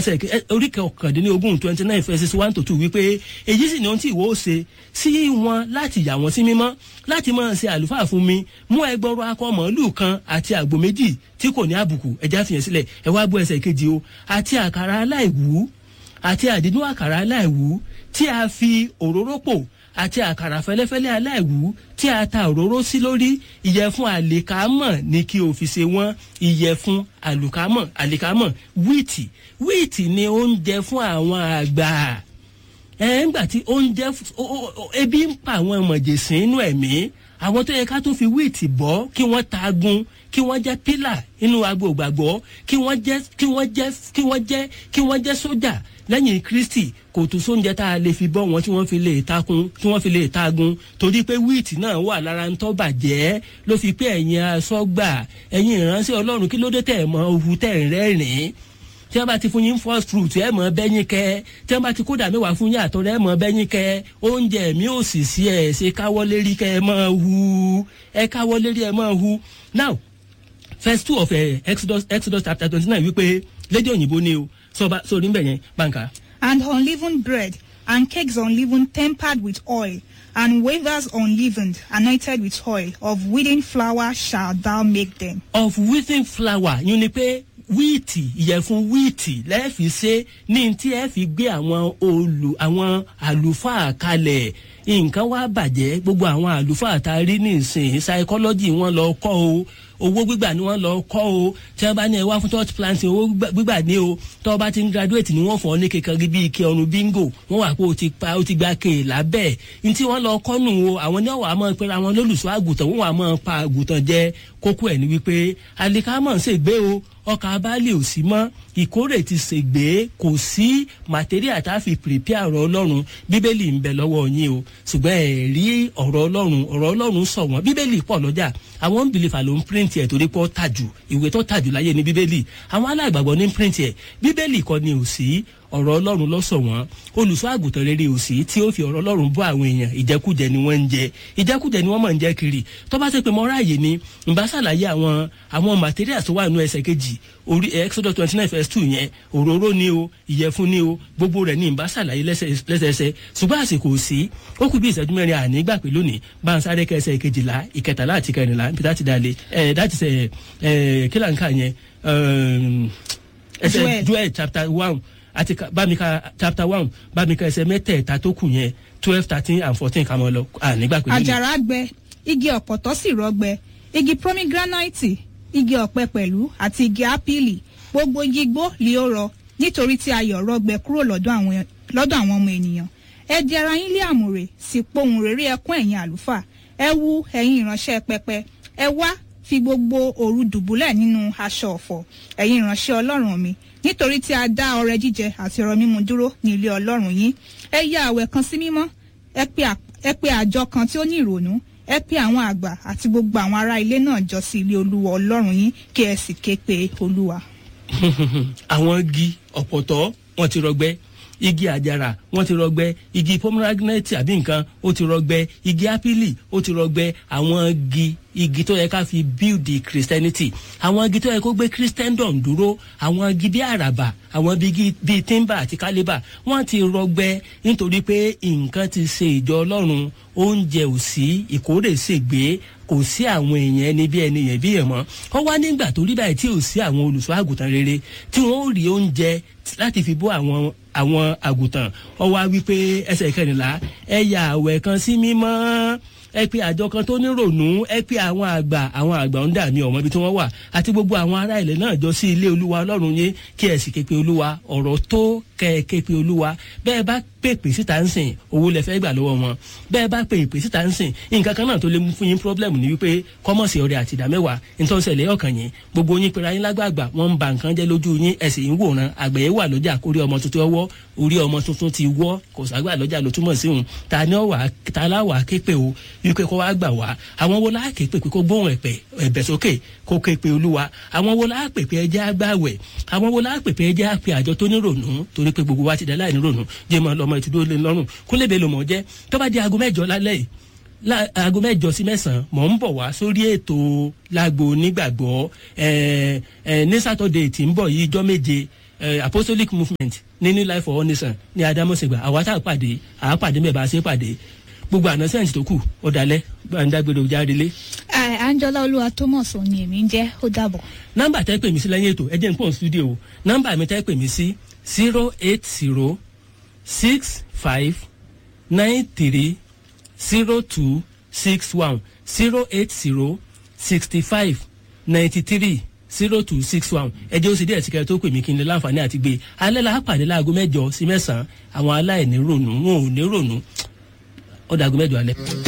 ẹsẹ̀ ẹ- orí kọkàndínlógún twenty nine verses one to two wípé èyí sì ni ohun tí ìwọ ó ṣe sí wọn láti yà wọ́n sí mímọ́ láti máa ṣe àlùfáà fún mi mú ẹgbọrọ akọ màálù kan àti àgbò méjì tí kò ní àbùkù ẹja fìyẹn sílẹ̀ ẹ wá bọ́ ẹsẹ̀ kejì o àti àkàrà aláìwú àti àdínú àkàrà aláìwú tí a fi òróró pò àti àkàrà fẹlẹfẹlẹ aláìwú tí a ta òróró sí lórí ìyẹ̀fun àlìkámọ̀ ni kí o fi ṣe wọ́n ìyẹ̀fun àlùkámọ̀ àlìkámọ̀ wíìtì wíìtì ni oúnjẹ fún àwọn àgbà ẹ ń gbà tí oúnjẹ f- o- o- o- ebi ń pa àwọn mọ̀jẹ̀sìn inú ẹ̀mí àwọn tó yẹ ká tó fi wíìtì bọ́ kí wọ́n tagun kí wọ́n jẹ́ pílà inú agbo ìgbàgbọ́ kí wọ́n jẹ́ kí wọ́n jẹ́ kí wọ́n jẹ́ kí wọ́n jẹ́ sójà lẹ́yìn kristi kò tó sóúnjẹ tá a lè fi bọ́ wọn tí wọ́n fi lè takun tí wọ́n fi lè tagun torí pé wíìtì náà wà lára ń tọ́ bàjẹ́ ló fi pé ẹ̀yin asọ́gbà ẹ̀yin ìránṣẹ́ ọlọ́run kí ló dé tẹ̀ mọ́ ohu tẹ̀ ń rẹ́rìn-ín tí wọ́n bá ti fún yín first fruit ẹ̀ mọ̀ bẹ́yìn kẹ́ tí wọ́n bá ti kódà mẹ́wàá fún yín àtọ̀rẹ́ ẹ̀ mọ̀ bẹ́yìn kẹ́ oúnjẹ mi ò sì sí ẹ̀ ṣe káwọ́ lérí kẹ́ ẹ mọ̀ hu ẹ káwọ́ lérí ẹ mọ̀ hu now verse two of uh, exodus exodus chapter twenty nine wípé lédè òyìnbó ni o sọba sórí nbẹ yẹn báńkà. and unleavened bread, and cakes unleavened tempered with oil, and wafers unleavened anointed with oil, of wheaten flour shalt thou make them. of wheaten flour yín ni pé wíìtì ìyẹ̀fun wíìtì lẹ́ẹ̀fi ṣe ní tí ẹ fi gbé àwọn olù àwọn àlùfáà kalẹ̀ nǹkan wá bàjẹ́ gbogbo àwọn àlùfáà tá a rí ní ìsìn psychology wọn lọ kọ́ o owó gbígbà ni wọ́n lọ kọ́ o tí wọ́n bá ní ẹ wá fún church planting owó gbígbà- gbígbà ní o tí wọ́n bá ti ń graduate ni wọ́n fọ́ ní kékeré bíi ike ọrùn bingo wọ́n wà pé o ti pa o ti gba kéè lábẹ́ ní tí wọ́n lọ kọ́ nù o àwọn ní ọ̀wà máa pera wọn lólùṣọ́ àgùntàn wọ́n wà máa pa àgùntàn jẹ kókó ẹ̀ ní wípé alikamọ̀ ń ṣègbè o ọkà abálẹ̀ ò sí mọ́ ìkórè ti ṣègbè kò sí material tá a fi prepare ọ̀rọ̀ ọlọ́run bíbélì ń bẹ lọ́wọ́ yín o ṣùgbọ́n ẹ̀ rí ọ̀rọ̀ ọlọ́run ọ̀rọ̀ ọlọ́run sọ wọ́n bíbélì pọ̀ lọ́jà àwọn unbeliever ló ń print ẹ̀ torí pé ó tàjù ìwé tó tàjù láyé ní bíbélì àwọn aláìgbàgbọ́ ní print ẹ̀ bíbélì kọ́ ni ò sí ọ̀rọ̀ ọlọ́run lọ́sọ̀ wọn olùṣọ́ àgùntàn rere ò sí tí ó fi ọ̀rọ̀ ọlọ́run bọ́ àwọn èèyàn ìjẹkújẹ ni wọ́n ń jẹ ìjẹkújẹ ni wọ́n mọ̀ ń jẹ kiri tó bá ṣe pé mo ráàyè ni ǹbá ṣàlàyé àwọn àwọn materials tó wà nínú ẹsẹ̀ kejì orí exodus twenty nine verse two yẹn òróró ni o ìyẹ̀fun ni o gbogbo rẹ̀ ní ǹbá ṣàlàyé lẹ́sẹ̀- lẹ́sẹẹsẹ ṣùgbọ́n àsìkò ò sí ó kù bí ìṣẹ́jú mẹ́rin àní gbà pé lónìí bá ń sáré kẹsẹ̀ kejìlá ìkẹtàlá àti kẹrìnlá níbi láti dalẹ̀ ẹ̀ láti sẹ̀ ẹ̀ kí là ń kà yẹn ẹ̀ẹ́m, ẹsẹ̀ Joel. joel chapter one àti ka- bámi ka chapter one bámi ka ẹsẹ̀ mẹ́tẹ̀ẹ̀ta tó kù yẹn twelve thirteen and fourteen kà mọ́ lọ ànígbà pé lónìí. àjàrà gbẹ igi ọ̀pọ̀tọ́ sì rọgbẹ igi pomegranate igi ọ̀pẹ pẹ̀lú àti igi ápìlì gbogbo igi igbó li ó rọ nítorí tí ayọ̀ rọgbẹ kúrò lọ́dọ̀ àwọn lọ́dọ̀ àwọn ọmọ ènìyàn ẹ di ara yín lé àmùrè sì pohùn réré ẹkún ẹ̀yin àlùfáà ẹ wú ẹ̀yin ìránṣẹ́ pẹpẹ ẹ wá fi gbogbo òru dùbúlẹ̀ nínú aṣọ ọ̀fọ̀ ẹ̀yin ìránṣẹ́ ọlọ́run mi nítorí tí a dá ọrẹ jíjẹ àti ọrọ mímu dúró ní ilé ọlọ́run yín ẹ ya àwẹ̀ kan sí mímọ́ ẹ pe à- ẹ pe àjọ kan tí ó ní ìrònú ẹ pe àwọn àgbà àti gbogbo àwọn ará ilé náà jọ sí ilé olúwa ọlọ́run yín kí ẹ sì ké pe olúwa. àwọn igi ọ̀pọ̀tọ́ wọn ti rọgbẹ́ igi àjàrà wọn ti rọgbẹ́ igi pomegranate àbí nǹkan ó ti rọgbẹ́ igi apili ó ti rọgbẹ́ àwọn igi igi tó yẹ ká fi build the christianity àwọn igi tó yẹ kó gbé christendom dúró àwọn igi bí àràbà àwọn igi bíi timber àti caliber wọn ti rọgbẹ́ nítorí pé nǹkan ti ṣe ìjọ ọlọ́run oúnjẹ ò sí ìkórè ṣègbè kò sí àwọn èèyàn ẹni bí ẹni yẹn bí yẹn mọ́ ọ wá nígbà tó rí báyìí tí ò sí àwọn olùṣọ́ àgùntàn rere tí wọ́n ó rí oúnjẹ láti fi bọ́ àwọn àwọn àgùntàn ọ wá wípé ẹsẹ̀ kẹrìnlá ẹ ya àwẹ̀ kan sí mímọ́ ẹ pe àjọ kan tó nírònú ẹ pe àwọn àgbà àwọn àgbà ń dà mí ọmọ ibi tí wọ́n wà àti gbogbo àwọn ará ilẹ̀ náà jọ sí ilé olúwa ọlọ́run yín kí ẹ sì ké pe olúwa ọ̀rọ̀ tó kẹ ẹ ké pe olúwa bẹ́ẹ̀ bá pèpè síta ń sìn owó lẹ fẹ́ gbà lọ́wọ́ wọn bẹ́ẹ̀ bá pèpè síta ń sìn nǹkan kan náà tó lè mú fún yín pọ́blẹ́mù ni wípé kọ́mọ̀sì ọ̀rẹ́ àti ìdá mẹ́wàá nítorí ṣẹlẹ̀ ọkàn yín gbogbo yín pera yín lágbàgbà wọ́n ń ba nǹkan jẹ́ lójú yín ẹ̀sìn yín wòran àgbẹ̀yẹ wà lọ́jà kórí ọmọ tuntun ọwọ́ orí ọmọ tuntun ti wọ́ kò ságbà lọ́jà ló túmọ̀ sí òun ta ni ọ̀wà ta láwà képe o wípé kó wá gbà wá àwọn wo láà képe pé kó gbóhùn ẹ̀pẹ̀ ẹ̀bẹ̀ sókè kó képe olúwa àwọn wo láà pèpè ẹjẹ́ àgbàwẹ̀ àwọn wo láà pèpè ẹjẹ́ àpè àjọ tó ní rònú torí pé gbogbo wa ti dá láì ní rònú jẹ́ mọ́ lọ́mọ ìtúdó lé lọ́rùn kó lè bẹ́ẹ̀ lò mọ́ jẹ́ tó bá di aago mẹ́jọ lálẹ́ yìí lá- aago mẹ́jọ sí mẹ́sàn-án mọ̀ ń bọ̀ wá sórí ètò lágbo onígbàgbọ́ ẹ̀ ẹ̀ ní sátọ̀dẹ̀ tí ń bọ̀ yìí ijọ́ méje eh, apostolic movement ní new life for all nation ní adamasegba àwa tá a pàdé àá pàdé mẹ́ẹ̀ bá a ṣe pàdé gbogbo àná sẹ́ǹtì tó kù ọ̀dàlẹ̀ bá ń dágbére ojà relé. Ẹ, Anjola Olúwa Thomas ni èmi ń jẹ́ ó dàbọ̀. nọ́mbà tẹ́ pè mí sí lẹ́yìn ètò ẹ jẹ́ n pọ̀ studio nọ́mbà mi tẹ́ pè mí sí zero eight zero six five nine three zero two six one zero eight zero sixty five ninety three zero two six one ẹ jẹ́ ó sì díẹ̀ sí kẹrẹ tó pè mí kí n lè láǹfààní àti gbé alẹ́ la á pàdé láago mẹ́jọ sí mẹ́sàn-án àwọn aláìní ronú wọn ò ní ronú ọ̀dà aago mẹ́jọ alẹ́.